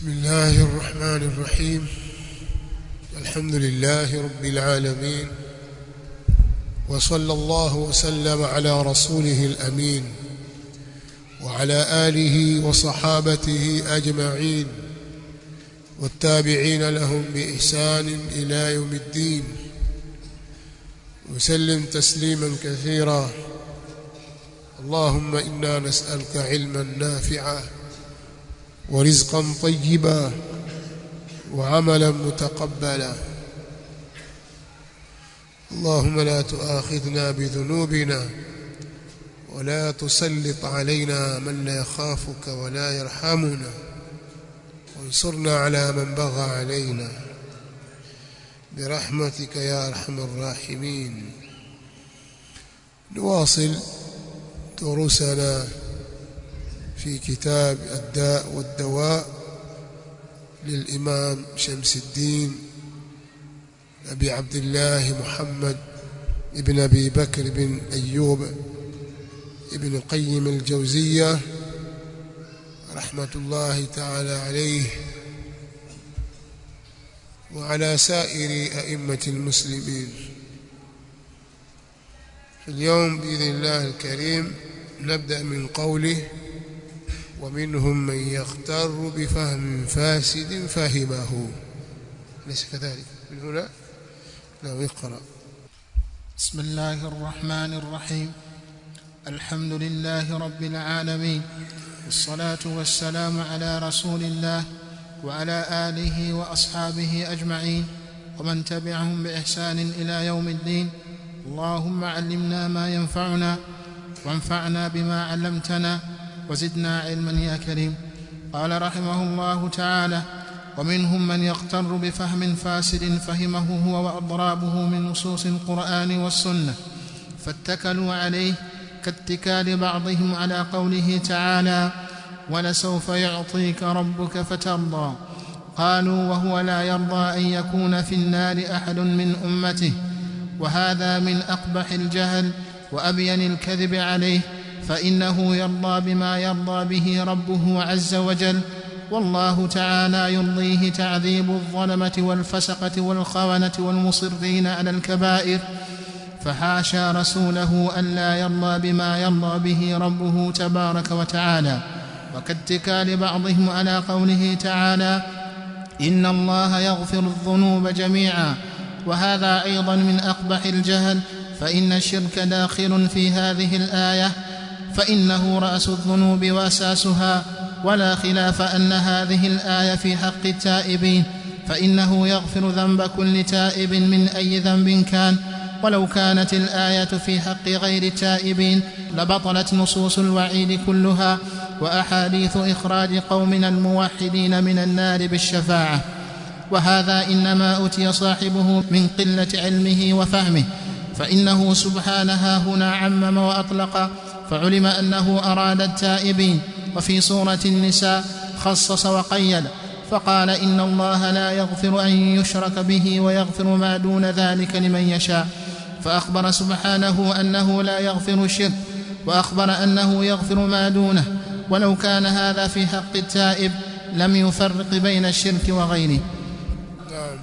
بسم الله الرحمن الرحيم الحمد لله رب العالمين وصلى الله وسلم على رسوله الأمين وعلى آله وصحابته أجمعين والتابعين لهم بإحسان إلى يوم الدين وسلم تسليما كثيرا اللهم إنا نسألك علما نافعا ورزقا طيبا وعملا متقبلا اللهم لا تؤاخذنا بذنوبنا ولا تسلط علينا من لا يخافك ولا يرحمنا وانصرنا على من بغى علينا برحمتك يا ارحم الراحمين نواصل دروسنا في كتاب الداء والدواء للإمام شمس الدين أبي عبد الله محمد ابن أبي بكر بن أيوب ابن قيم الجوزية رحمة الله تعالى عليه وعلى سائر أئمة المسلمين في اليوم بإذن الله الكريم نبدأ من قوله ومنهم من يغتر بفهم فاسد فهمه ليس كذلك من هنا نعم اقرأ بسم الله الرحمن الرحيم الحمد لله رب العالمين والصلاة والسلام على رسول الله وعلى آله وأصحابه أجمعين ومن تبعهم بإحسان إلى يوم الدين اللهم علمنا ما ينفعنا وانفعنا بما علمتنا وزدنا علما يا كريم قال رحمه الله تعالى ومنهم من يغتر بفهم فاسد فهمه هو واضرابه من نصوص القران والسنه فاتكلوا عليه كاتكال بعضهم على قوله تعالى ولسوف يعطيك ربك فترضى قالوا وهو لا يرضى ان يكون في النار احد من امته وهذا من اقبح الجهل وابين الكذب عليه فانه يرضى بما يرضى به ربه عز وجل والله تعالى يرضيه تعذيب الظلمه والفسقه والخونه والمصرين على الكبائر فحاشا رسوله الا يرضى بما يرضى به ربه تبارك وتعالى وكاتكال بعضهم على قوله تعالى ان الله يغفر الذنوب جميعا وهذا ايضا من اقبح الجهل فان الشرك داخل في هذه الايه فانه راس الذنوب واساسها ولا خلاف ان هذه الايه في حق التائبين فانه يغفر ذنب كل تائب من اي ذنب كان ولو كانت الايه في حق غير التائبين لبطلت نصوص الوعيد كلها واحاديث اخراج قومنا الموحدين من النار بالشفاعه وهذا انما اتي صاحبه من قله علمه وفهمه فانه سبحانه هنا عمم واطلق فعلم انه اراد التائبين وفي سوره النساء خصص وقيد فقال ان الله لا يغفر ان يشرك به ويغفر ما دون ذلك لمن يشاء فاخبر سبحانه انه لا يغفر الشرك واخبر انه يغفر ما دونه ولو كان هذا في حق التائب لم يفرق بين الشرك وغيره نعم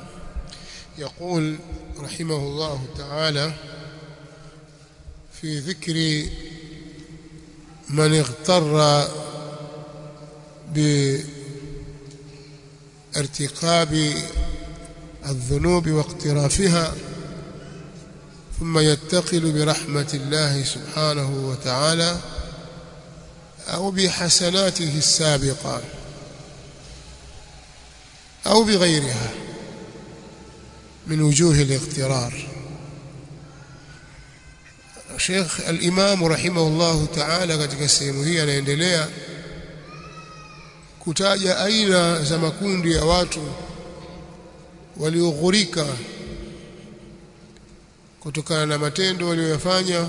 يقول رحمه الله تعالى في ذكر من اغتر بارتقاب الذنوب واقترافها ثم يتقل برحمة الله سبحانه وتعالى أو بحسناته السابقة أو بغيرها من وجوه الاغترار Sheikh al-Imam rahimahullahu ta'ala katika sehemu hii anaendelea kutaja aina za makundi ya watu walioghurika kutokana na matendo walioyafanya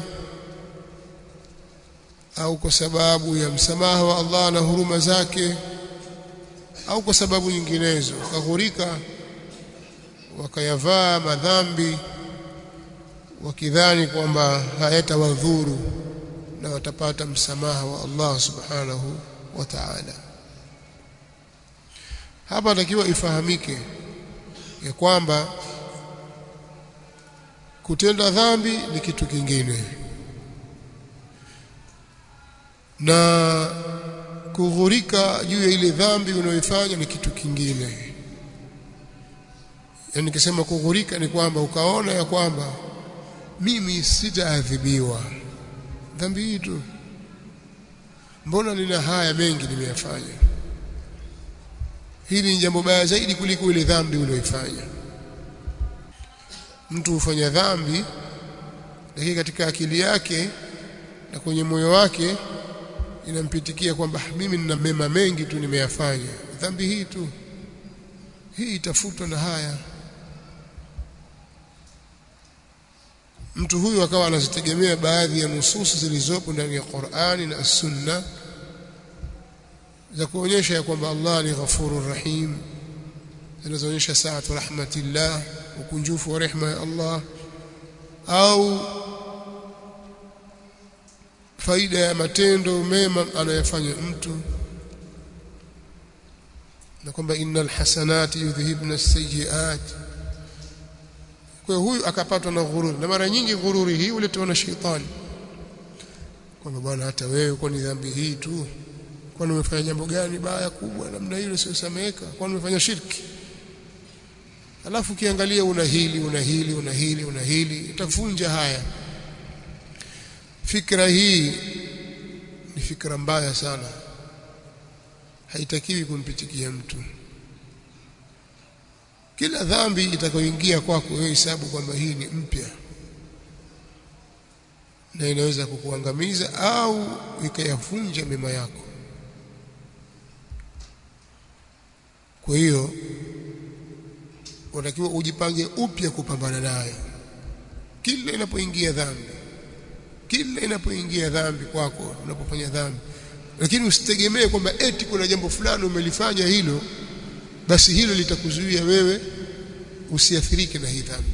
au kwa sababu ya msamaha wa Allah na huruma zake au kwa sababu nyinginezo wakaghurika wakayavaa madhambi wakidhani kwamba hayatawadhuru na watapata msamaha wa Allah subhanahu wa ta'ala hapa takiwa ifahamike ya kwamba kutenda dhambi ni kitu kingine na kughurika juu ya ile dhambi unayoifanya ni kitu kingine yaani nikisema kughurika ni kwamba ukaona ya kwamba mimi sitaadhibiwa dhambi hii tu mbona nina haya mengi nimeyafanya hili ni jambo baya zaidi kuliko ile dhambi uliyoifanya mtu hufanya dhambi lakini katika akili yake na kwenye moyo wake inampitikia kwamba mimi nina mema mengi tu nimeyafanya dhambi hii tu hii itafutwa na haya mtu huyu akawa anazitegemea baadhi ya nususi zilizopo ndani ya Qur'ani na Sunna za kuonyesha ya kwamba Allah ni ghafurur rahim zinazoonyesha saatu rahmatillah ukunjufu wa rehema ya Allah au faida ya matendo mema anayofanya mtu na kwamba innal hasanati yudhhibna as-sayyi'at kwa huyu akapatwa na ghururi na mara nyingi ghururi hii uletwa na shetani kwamba bwana hata wewe kwa ni dhambi hii tu kwani umefanya jambo gani baya kubwa namna hilo siosameheka kwani umefanya shirki alafu ukiangalia una hili una hili una hili una hili itavunja haya fikra hii ni fikra mbaya sana haitakiwi kumpitikia mtu kila dhambi itakayoingia kwako wewe hesabu kwamba hii ni mpya na inaweza kukuangamiza au ikayavunja mema yako kwa hiyo unatakiwa ujipange upya kupambana nayo kila inapoingia dhambi kila inapoingia dhambi kwako unapofanya dhambi lakini usitegemee kwamba eti kuna jambo fulani umelifanya hilo basi hilo litakuzuia wewe usiathirike na hii dhambi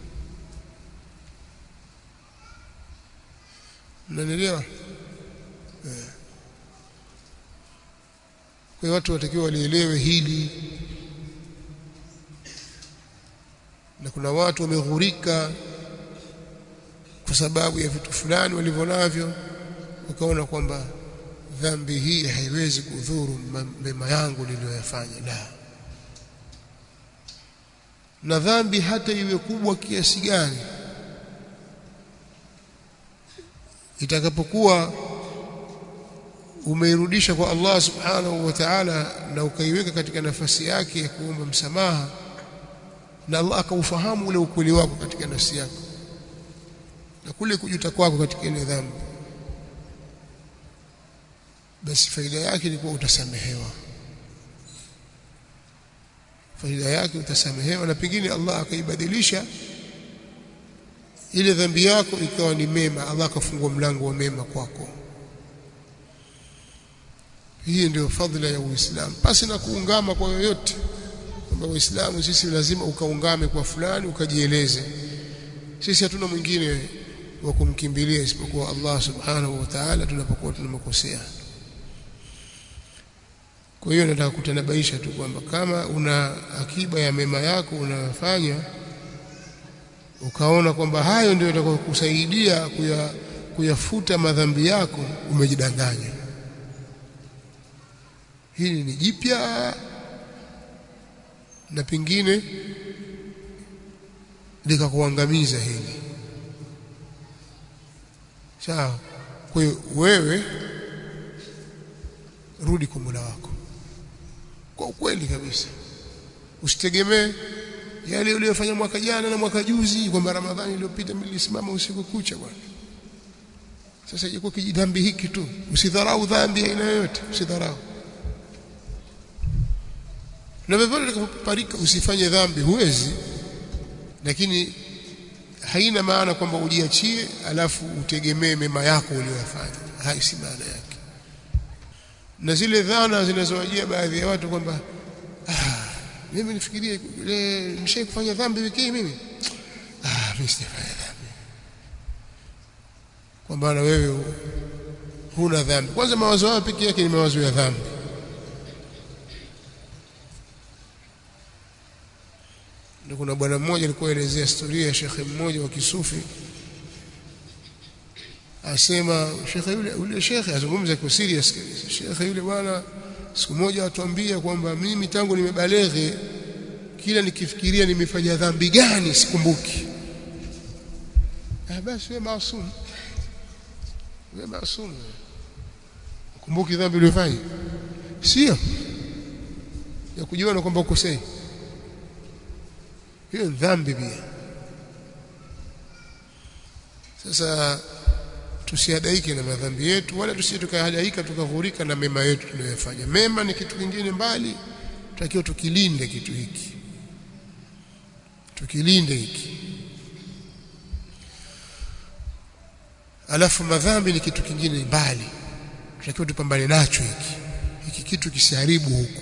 mnanielewa eh. kwa watu watakiwa walielewe hili na kuna watu wameghurika kwa sababu ya vitu fulani walivyonavyo wakaona kwamba dhambi hii haiwezi kudhuru mema yangu niliyoyafanya la na dhambi hata iwe kubwa kiasi gani itakapokuwa umeirudisha kwa Allah subhanahu wa ta'ala na ukaiweka katika nafasi yake ya kuomba msamaha na Allah akaufahamu ule ukweli wako katika nafsi yako na kule kujuta kwako katika ile dhambi basi faida yake ni kuwa utasamehewa faida yake utasamehewa na pengine Allah akaibadilisha ile dhambi yako ikawa ni mema Allah akafungua mlango wa mema kwako hii ndio fadhila ya Uislamu pasi na kuungama kwa yoyote kwamba Uislamu sisi lazima ukaungame kwa fulani ukajieleze sisi hatuna mwingine wa kumkimbilia isipokuwa Allah subhanahu wa ta'ala tunapokuwa tunamkosea kwa hiyo nataka kutanabaisha tu kwamba kama una akiba ya mema yako unayofanya ukaona kwamba hayo ndio yatakokusaidia kuya, kuyafuta madhambi yako umejidanganya hili ni jipya na pengine likakuangamiza hili sawa kwa hiyo wewe rudi kwa Mola wako kwa ukweli kabisa usitegemee yale uliyofanya mwaka jana na mwaka juzi kwamba Ramadhani iliyopita nilisimama usiku kucha bwana sasa iko kijidhambi hiki tu usidharau dhambi aina yoyote usidharau na vivyo utakapoparika usifanye dhambi huwezi lakini haina maana kwamba ujiachie alafu utegemee mema yako uliyofanya hai si maana yake na zile dhana zinazowajia baadhi ya watu kwamba ah, mimi nifikirie ile nishai kufanya dhambi wiki hii mimi ah mimi sijafanya dhambi kwa maana wewe huna dhambi kwanza mawazo hayo pekee yake ni mawazo ya dhambi ndio kuna bwana mmoja alikuwa elezea historia ya shekhe mmoja wa kisufi asema shekhe yule yule shekhe azungumza kwa serious kabisa shekhe yule bwana siku moja atuambia kwamba mimi tangu nimebaleghe kila nikifikiria nimefanya dhambi gani sikumbuki ah basi wewe maasum wewe maasum kumbuki dhambi uliyofanya sio ya kujiona kwamba ukosei hiyo dhambi pia sasa tusiadaike na madhambi yetu wala tusije tukahadaika tukaghurika na mema yetu tunayofanya mema ni kitu kingine mbali tutakiwa tukilinde kitu hiki tukilinde hiki alafu madhambi ni kitu kingine mbali tutakiwa tupambane nacho hiki hiki kitu kisiharibu huku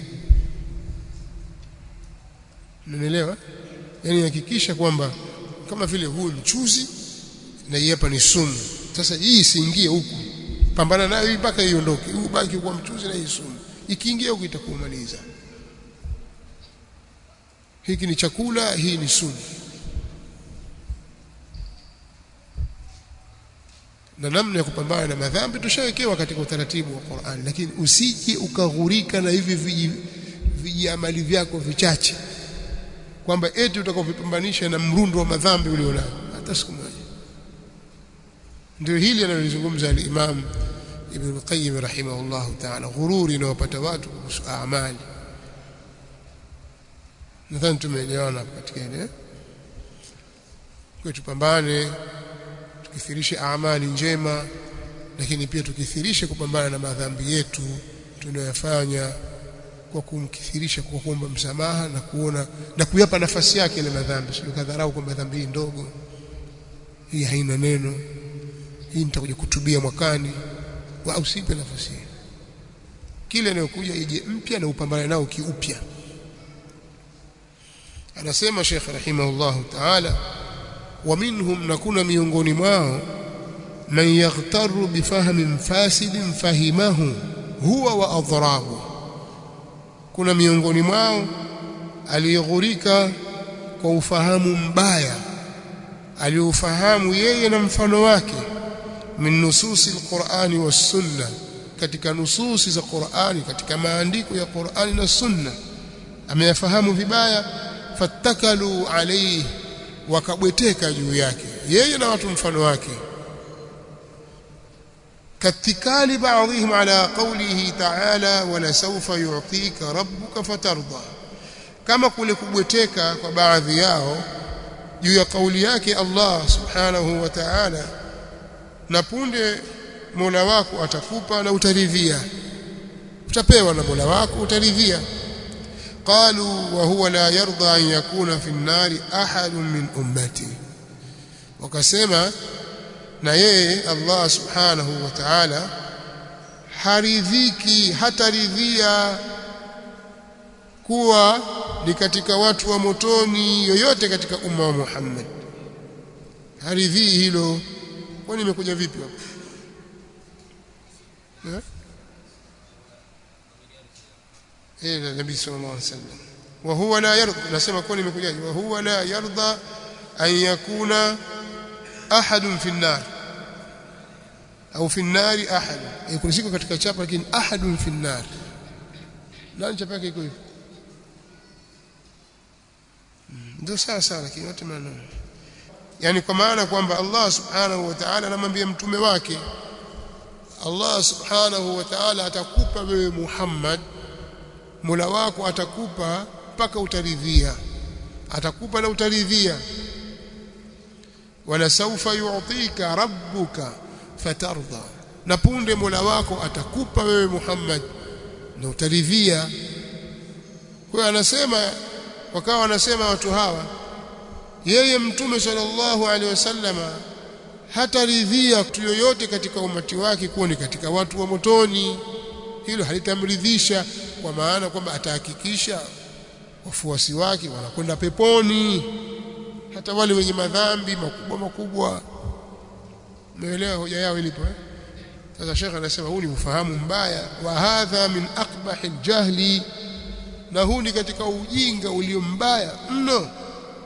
Unanielewa? Yaani hakikisha kwamba kama vile huu mchuzi na hii hapa ni sumu. Sasa hii isiingie huku. Pambana nayo hii mpaka iondoke. Huu baki kwa mchuzi na hii sumu. Ikiingia huku itakumaliza. Hiki ni chakula, hii ni sumu. Na namna ya kupambana na madhambi tushawekewa katika utaratibu wa Qur'an, lakini usije ukaghurika na hivi viji vijiamali vyako vichache kwamba eti utakavyopambanisha na mrundo wa madhambi ulionao hata siku moja ndio hili analozungumza al-Imam Ibn Qayyim rahimahullah ta'ala ghururi inayopata watu kuhusu amali nadhani tumeelewana katika ile kwa tupambane tukithirishe amali njema lakini pia tukithirishe kupambana na madhambi yetu tunayofanya kwa kumkithirisha kwa kuomba msamaha na kuona na kuyapa nafasi yake ile madhambi sio kadharau kwamba dhambi hii ndogo hii haina neno hii nitakuja kutubia mwakani au usipe nafasi kile inayokuja ije mpya na upambane nao kiupya anasema Sheikh rahimahullah ta'ala wa minhum nakuna miongoni mwao man yaghtaru bifahmin fasidin fahimahu huwa wa adrabu kuna miongoni mwao aliyeghurika kwa ufahamu mbaya aliofahamu yeye na mfano wake min nususi alqur'ani was sunna katika nususi za Qur'ani katika maandiko ya Qur'ani na sunna ameyafahamu vibaya fattakalu alayhi wakabweteka juu yake yeye na watu mfano wake كاتكال بعضهم على قوله تعالى ولسوف يعطيك ربك فترضى كما kule kubweteka kwa baadhi yao juu ya kauli yake Allah subhanahu wa ta'ala na punde Mola wako atakupa na utaridhia utapewa na Mola wako utaridhia qalu wa huwa la yarda an yakuna fi an-nari ahadun min ummati wakasema na yeye Allah subhanahu wa ta'ala haridhiki hataridhia kuwa ni katika watu wa motoni yoyote katika umma wa Muhammad haridhii hilo kwani imekuja vipi hapo eh eh nabii sallallahu alaihi wasallam wa huwa la yarda nasema kwani imekuja wa huwa la yarda an yakuna ahadun fi an-nar au fi an-nar ahad kuna siku katika chapa lakini ahadun fi an-nar nani chapa yake iko hivi ndio sawa sawa lakini yote maneno yani kwa maana kwamba Allah subhanahu wa ta'ala anamwambia mtume wake Allah subhanahu wa ta'ala atakupa wewe Muhammad Mola wako atakupa mpaka utaridhia atakupa na utaridhia wala saufa yu'tika rabbuka fatarda na punde Mola wako atakupa wewe Muhammad na utaridhia kwa anasema wakawa wanasema watu hawa yeye mtume sallallahu alaihi wasallama hataridhia mtu yoyote katika umati wake kuwa ni katika watu wa motoni hilo halitamridhisha kwa maana kwamba atahakikisha wafuasi wake wanakwenda peponi hata wale wenye madhambi makubwa makubwa umeelewa hoja yao ilipo eh sasa shekhe anasema huu ni ufahamu mbaya wa hadha min aqbahi aljahli na huu ni katika ujinga ulio mbaya mno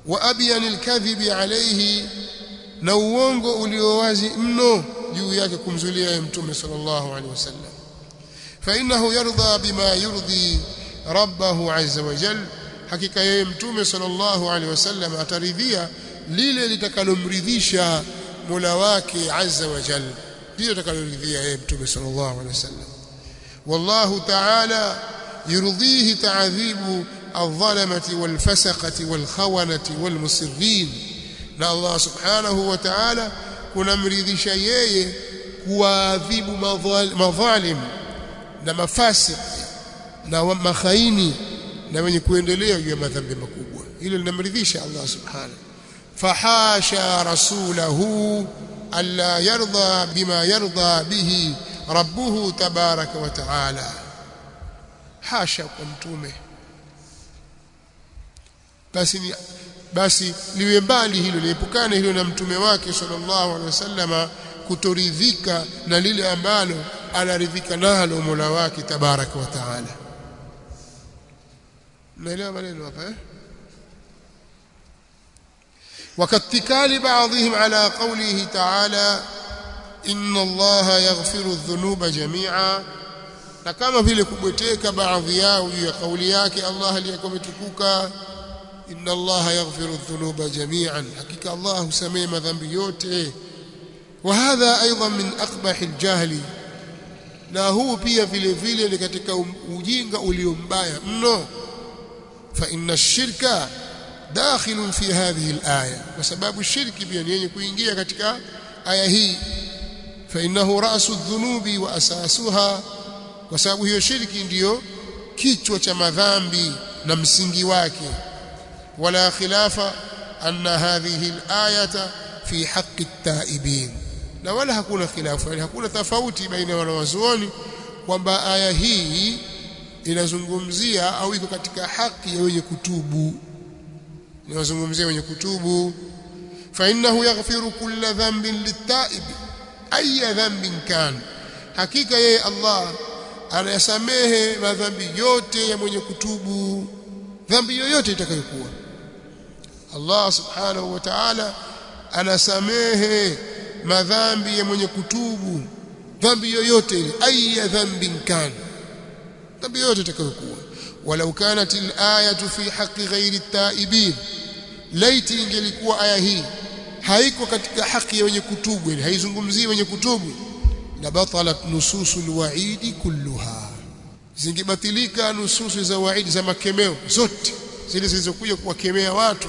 wa abyanil kadhibi alayhi na uongo ulio wazi mno juu yake kumzulia mtume sallallahu alaihi wasallam fa innahu yarda bima yurdi rabbahu azza wa jalla hakika yeye mtume sallallahu alaihi wasallam ataridhia lile litakalomridhisha Mola wake azza wa jalla lile litakaloridhia yeye mtume sallallahu alaihi wasallam wallahu ta'ala yurdihi ta'dhibu الظلمة والفسقة والخونة والمصرين na Allah subhanahu wa ta'ala kunamridhisha yeye kuadhibu madhalim na mafasik na makhaini na wenye kuendelea juu ya madhambi makubwa hilo linamridhisha Allah subhanahu fahasha rasulahu alla yarda bima yarda bihi rabbuhu tabaraka wa ta'ala hasha kwa mtume basi ni basi liwe mbali hilo liepukane hilo na mtume wake sallallahu alaihi wasallama kutoridhika na lile ambalo anaridhika nalo Mola wake tabaraka wa taala naelewa maneno hapa eh وكاتكال بعضهم على قوله تعالى إن الله يغفر الذنوب جميعا na kama vile kubweteka baadhi yao juu ya kauli yake Allah aliyekuwa ametukuka inna allaha yaghfiru dhunuba jami'an hakika allah husamehe madhambi yote wa hadha aidan min aqbah aljahli na huu pia vile vile ni katika ujinga ulio mbaya mno fa inna ash-shirka dakhilun fi hadhihi alaya kwa sababu shirki pia ni yenye kuingia katika aya hii fa innahu ra'su adh-dhunubi wa asasuha kwa sababu hiyo shirki ndiyo kichwa cha madhambi na msingi wake ولا خلاف أن هذه الآية في حق التائبين na wala hakuna khilafu yani hakuna tofauti baina wanawazuoni kwamba aya hii inazungumzia au iko katika haki ya wenye kutubu inazungumzia wenye kutubu fa innahu yaghfiru kulla dhanbin litaib ay dhanbin kan hakika yeye Allah anayasamehe madhambi yote ya mwenye kutubu dhambi yoyote itakayokuwa Allah subhanahu wa ta'ala anasamehe madhambi ya mwenye kutubu dhambi yoyote ile aya dhanbin kan dhambi yoyote itakayokuwa walau kanat al-ayatu fi haqqi ghairi at-taibin laiti ingelikuwa aya hii haiko katika haki ya wenye kutubu yani haizungumzii wenye kutubu la batalat nususul wa'idi kulluha zingebatilika nususu za waidi za makemeo zote zile zilizokuja kuwakemea watu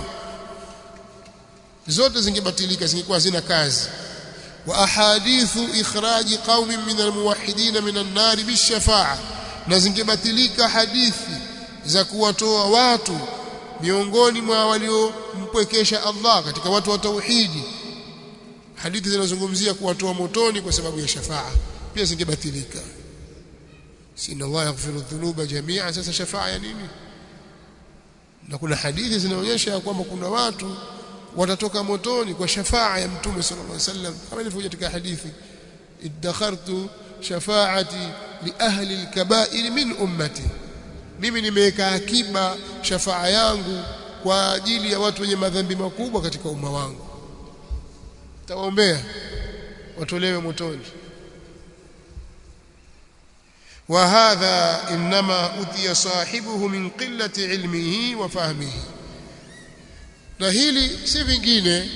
zote zingebatilika zingekuwa zina kazi wa ahadithu ikhraji qaumin min almuwahhidin min an-nar bishafa'a na zingebatilika hadithi za kuwatoa watu miongoni mwa waliompwekesha Allah katika watu wa tauhidi hadithi zinazozungumzia kuwatoa motoni kwa sababu ya shafa'a pia zingebatilika sina Allah yaghfiru dhunuba jami'a sasa shafa'a ya nini na kuna hadithi zinaonyesha kwamba kuna watu watatoka motoni kwa shafa'a ya mtume sallallahu alaihi wasallam kama ilivyokuja katika hadithi iddakhartu shafa'ati li ahli al-kaba'ir min ummati mimi nimeweka akiba shafa'a yangu kwa ajili ya watu wenye madhambi makubwa katika umma wangu tawaombea watolewe motoni وهذا انما اتي صاحبه من قله علمه وفهمه na hili si vingine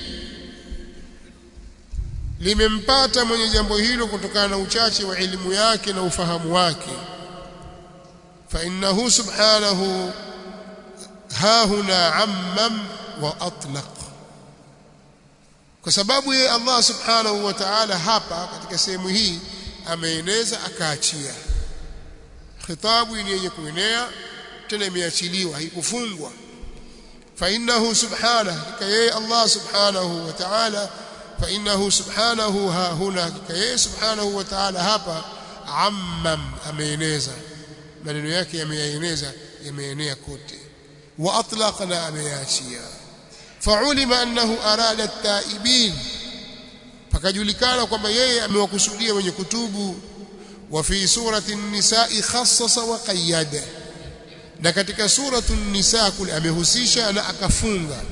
limempata mwenye jambo hilo kutokana na uchache wa elimu yake na ufahamu wake fa innahu subhanahu ha huna ammam wa atlaq kwa sababu yeye Allah subhanahu wa ta'ala hapa katika sehemu hii ameeneza akaachia khitabu ni yenye kuenea tena imeachiliwa haikufungwa fa innahu subhanahu hakika yeye Allah subhanahu wa ta'ala fa innahu subhanahu ha huna hakika yeye subhanahu wa ta'ala hapa ammam ameeneza maneno yake yameyaeneza yameenea kote wa atlaqna ameyaachia fa'ulima annahu arada at-taibin pakajulikana kwamba yeye amewakusudia wenye kutubu wa fi surati an-nisaa khassasa wa qayyada na katika suratu an-nisaa kule amehusisha na akafunga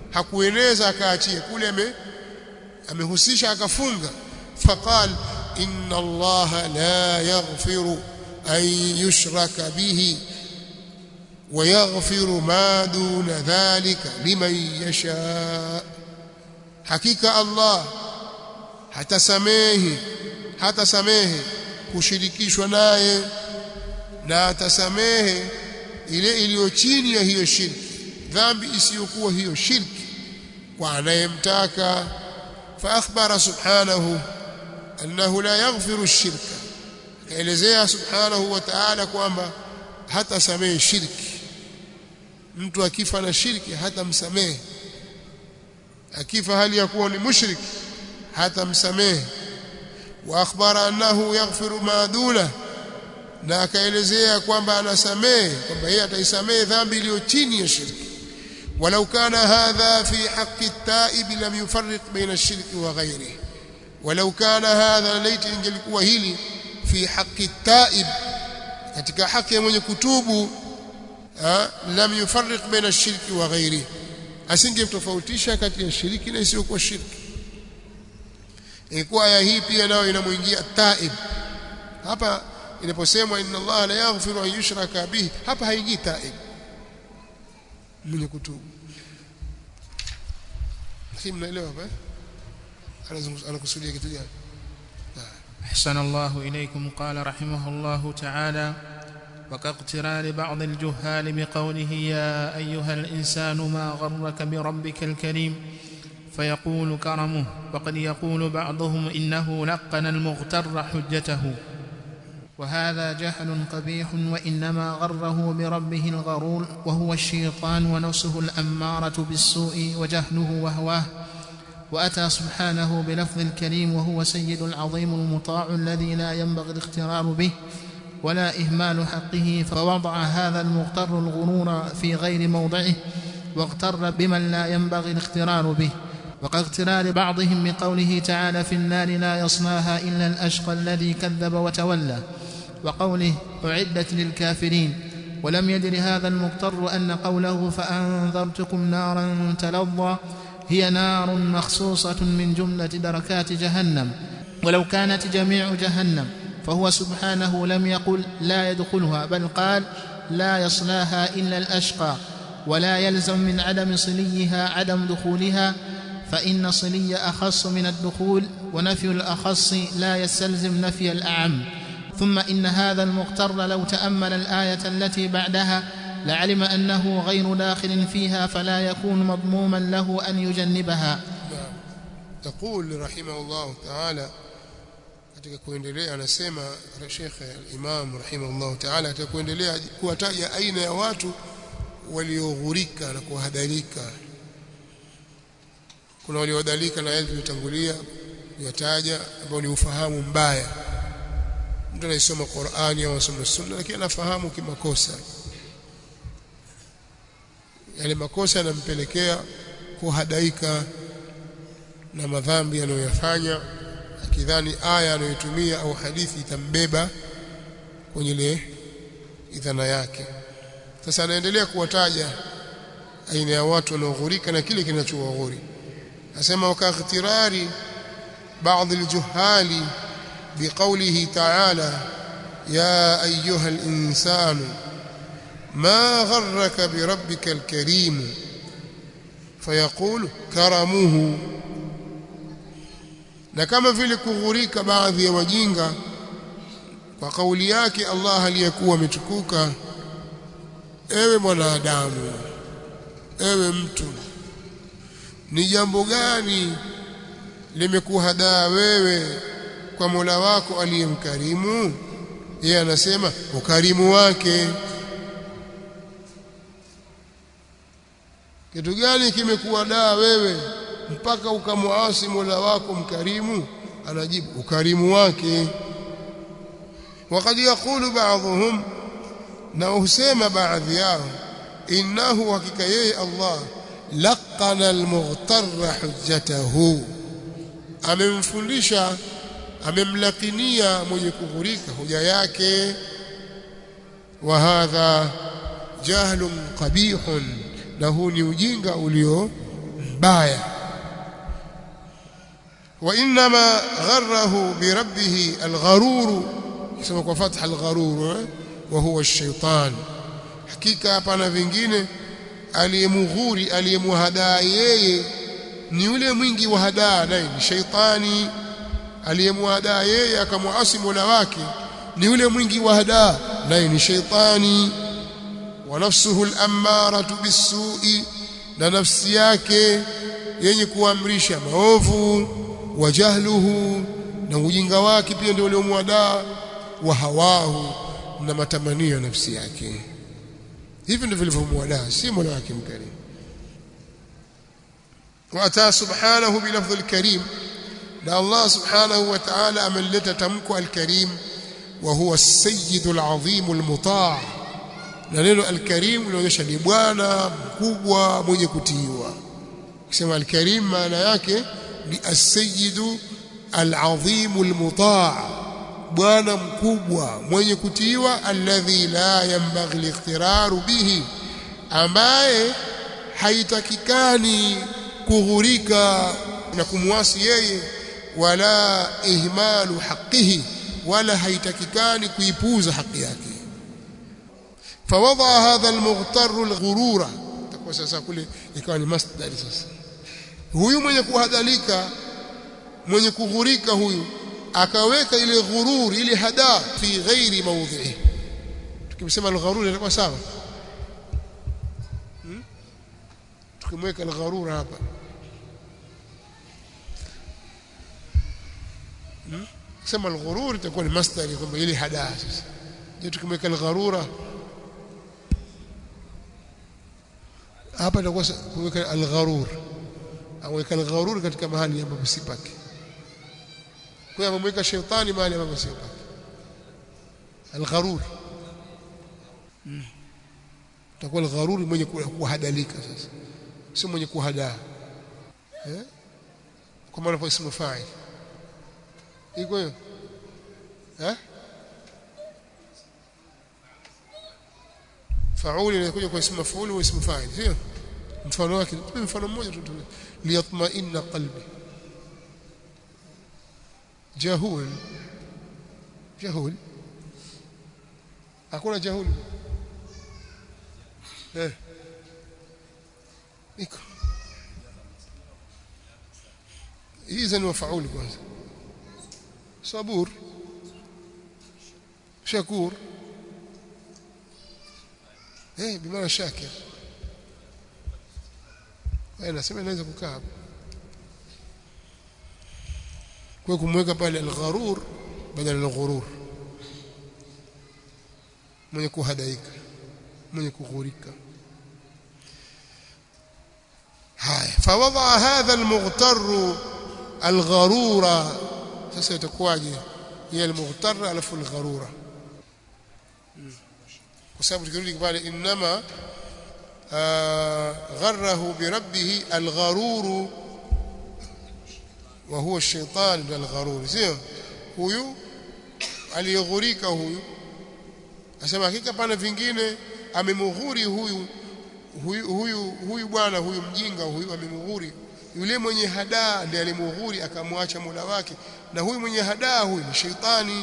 hakueneza akaachia kule ame amehusisha akafunga faqal inna allaha la yaghfiru an yushraka bihi ويغفر ما دون ذلك لمن يشاء حقيقه الله hatasamehi hatasamehe kushirikishwa naye na atasamehe ile iliyo chini ya hiyo shirki dhambi isiyokuwa hiyo shirki kwa anayemtaka fa akhbara subhanahu annahu la yaghfiru ash-shirka kaelezea subhanahu wa ta'ala kwamba hatasamehe shirki mtu akifa na shirki hatamsamehe akifa hali ya kuwa ni mushrik hatamsamehe wa akhbara annahu yaghfiru ma duna na akaelezea kwamba anasamehe kwamba yeye ataisamehe dhambi iliyo chini ya shirki walau kana hadha fi haqqi at-ta'ib lam yufarriq baina ash-shirki wa ghayrihi walau kana hadha laiti ingelikuwa hili fi haqqi at-ta'ib katika haki ya mwenye kutubu lam yufarriq baina ash-shirki wa ghayrihi asingemtofautisha kati ya shiriki na isiyokuwa shirki ilikuwa aya hii pia nayo inamuingia taib hapa inaposemwa inna Allah la yaghfiru an yushraka bihi hapa haingii taib mwenye kutubu lakini mnaelewa hapa anakusudia kitu gani أحسن الله إليكم قال رحمه الله تعالى وكاقتران بعض الجهال بقوله يا أيها الإنسان ما غرك بربك الكريم فيقول كرمه وقد يقول بعضهم إنه لقن المغتر حجته وهذا جهل قبيح وإنما غره بربه الغرور وهو الشيطان ونفسه الأمارة بالسوء وجهله وهواه وأتى سبحانه بلفظ الكريم وهو سيد العظيم المطاع الذي لا ينبغي الاغترار به ولا إهمال حقه فوضع هذا المغتر الغرور في غير موضعه واغتر بمن لا ينبغي الاغترار به وكاغترار بعضهم بقوله تعالى في النار لا يصلاها إلا الأشقى الذي كذب وتولى وقوله أعدت للكافرين ولم يدر هذا المغتر أن قوله فأنذرتكم نارا تلظى هي نار مخصوصة من جملة دركات جهنم ولو كانت جميع جهنم فهو سبحانه لم يقل لا يدخلها بل قال لا يصلاها إلا الأشقى ولا يلزم من عدم صليها عدم دخولها فإن صلي أخص من الدخول ونفي الأخص لا يستلزم نفي الأعم ثم إن هذا المغتر لو تأمل الآية التي بعدها لعلم أنه غير داخل فيها فلا يكون مضموما له أن يجنبها تقول رحمه الله تعالى katika kuendelea anasema Sheikh al-Imam rahimahullah ta'ala katika kuendelea kuwataja aina ya watu walioghurika na kuhadharika kuna waliodhalika na yale tuliyotangulia kuyataja ambao ni ufahamu mbaya mtu anayesoma Qur'ani au anasoma Sunna lakini anafahamu kimakosa yale makosa yanampelekea kuhadaika na madhambi anayoyafanya akidhani aya anayotumia au hadithi itambeba kwenye ile idhana yake sasa anaendelea kuwataja aina ya watu wanaoghurika na kile kinachowaghuri asema wakaghtirari baadhi aljuhali biqawlihi ta'ala ya ayyuha al-insanu ما غرك بربك الكريم فيقول كرمه na kama vile kughurika baadhi ya wajinga kwa kauli yake Allah aliyekuwa ametukuka ewe mwanadamu ewe mtu ni jambo gani limekuhadaa wewe kwa Mola wako aliyemkarimu yeye anasema ukarimu wake kitu gani kimekuadaa wewe mpaka ukamwasi Mola wako mkarimu anajibu ukarimu wake wakati yakulu baadhuhum na husema baadhi yao innahu hakika yeye Allah laqana almughtarra hujjatahu amemfundisha amemlakinia mwenye kughurika hoja yake wa hadha jahlun qabihun na huu ni ujinga ulio mbaya wa inma gharrahu bi rabbih al-gharur kisema kwa fatha al-gharur wa huwa ash-shaytan hakika hapana vingine aliyemughuri aliyemuhadaa yeye ni yule mwingi wa hadaa naye ni shaitani aliyemuhadaa yeye akamwasi Mola wake ni yule mwingi wa hadaa naye ni shaitani wa nafsuhu al-ammaratu bis-su'i na nafsi yake yenye kuamrisha maovu wa jahluhu na ujinga wake pia ndio uliomwadaa wa hawahu na matamanio ya nafsi yake hivi ndivyo vilivyomwadaa si Mola wake mkarimu واتى سبحانه بلفظ الكريم ده الله سبحانه وتعالى ameleta tamko al-karim wa huwa as-sayyid al-azim al-muta' na neno al-karim linaonyesha ni bwana mkubwa mwenye kutiiwa kusema al-karim maana yake ni as-sayyid al-azim al-muta' bwana mkubwa mwenye kutiiwa alladhi la yanbaghi al-iqtiraru bihi ambaye haitakikani kughurika na kumwasi yeye wala ihmalu haqihi wala haitakikani kuipuza haki yake fawadha hadha almughtar alghurura takuwa sasa kule ikawa ni masdar sasa huyu mwenye kuhadhalika mwenye kughurika huyu akaweka ile ghurur ile hada fi ghairi mawdhihi tukimsema alghurur itakuwa sawa tukimweka algharura hapa sema alghurur itakuwa ni masdari kwamba ile hadaa sasa je tukimweka algharura hapa itakuwa kuweka algharur au weka algharur katika mahali ambapo si pake kwa hiyo amemweka shetani mahali ambapo si pake algharur itakuwa algharur mwenye kuhadalika sasa sio mwenye kuhadaa eh kwa maana kwa ismu fa'il iko hiyo eh fauli inakuja kwa ismu maf'ul au ismu fa'il sio mfano wake tupe mfano mmoja tu liyatma'inna qalbi jahul jahul hakuna jahul eh iko hizi ni mafauli kwanza sabur shakur eh bimaana shakir wewe nasema inaweza kukaa hapo kwa kumweka pale al-gharur badala al-ghurur mwenye kuhadaika mwenye kughurika haya fawadha hadha almughtar algharura sasa itakuwaje hiya almughtar alafu algharura kwa sababu tukirudi pale inma غره بربه الغرور وهو الشيطان الغرور sio huyu aliyeghurika huyu asema hakika pana vingine amemughuri huyu huyu huyu huyu bwana huyu mjinga huyu amemughuri yule mwenye hadaa ndiye alimughuri akamwacha Mola wake na huyu mwenye hadaa huyu ni sheitani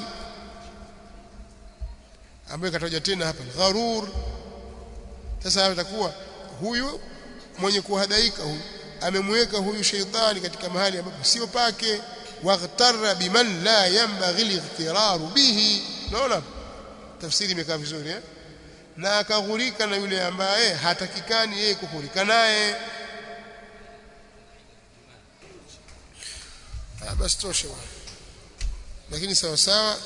ambaye kataja tena hapa gharur sasa itakuwa huyu mwenye kuhadaika huyu amemweka huyu sheitani katika mahali ambapo sio pake waghtarra biman la yanbaghi al-ightiraru bihi naona tafsiri imekaa vizuri eh na akaghurika na yule ambaye hatakikani yeye kughurika naye basi tosha lakini sawa sawa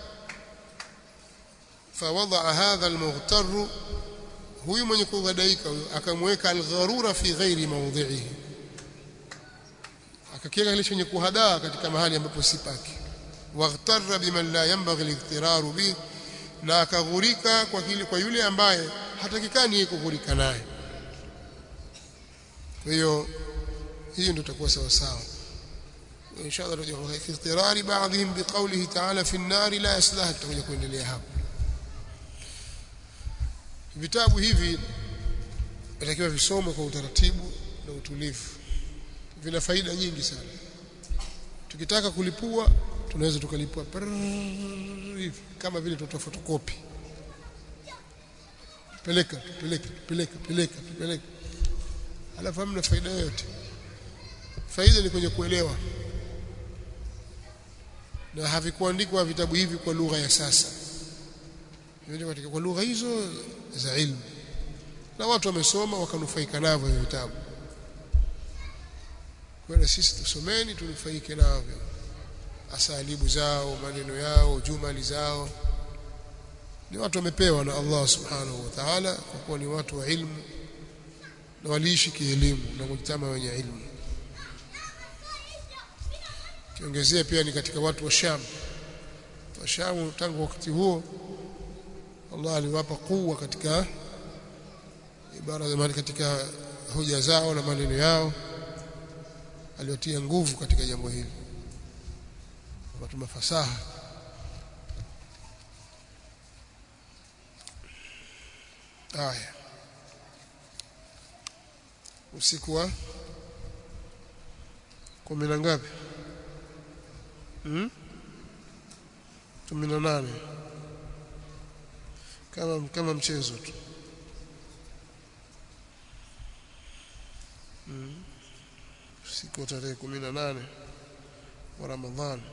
فوضع هذا المغتر huyu mwenye kughadaika huyo akamweka algharura fi ghairi mawdhihi akakiweka kile chenye kuhadaa katika mahali ambapo si pake waghtarra biman la yanbaghi al-ightiraru bi na akaghurika kwa kile kwa yule ambaye hatakikani yeye kughurika naye kwa hiyo hiyo ndio itakuwa sawa sawa inshallah tutakuja fi igtirari ba'dihim biqawlihi ta'ala fi an-nar la yaslaha tutakuja kuendelea hapo vitabu hivi inatakiwa visomwe kwa utaratibu na utulivu vina faida nyingi sana tukitaka kulipua tunaweza tukalipua hivi kama vile tutoa fotokopi peleka peleka peleka peleka peleka alafu hamna faida yoyote faida ni kwenye kuelewa na havikuandikwa vitabu hivi kwa lugha ya sasa vimeandikwa katika kwa lugha hizo za ilmu na watu wamesoma wakanufaika navyo hivyo vitabu kwa hiyo sisi tusomeni tunufaike navyo asalibu zao maneno yao jumali zao ni watu wamepewa na Allah subhanahu wa ta'ala kwa kuwa ni watu wa ilmu na waliishi kielimu na mujtama wenye ilmu kiongezea pia ni katika watu wa Sham wa Sham tangu wakati huo Allah aliwapa kuwa katika ibara za katika hoja zao na maneno yao aliwatia nguvu katika jambo hili watu mafasaha haya usiku wa kumi na ngapi hmm? kumi na nane kama kama mchezo tu hmm. usiku wa tarehe kumi na nane wa Ramadhani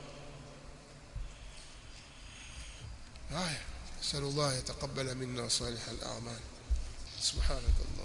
haya نسأل الله يتقبل منا صالح الأعمال سبحانك الله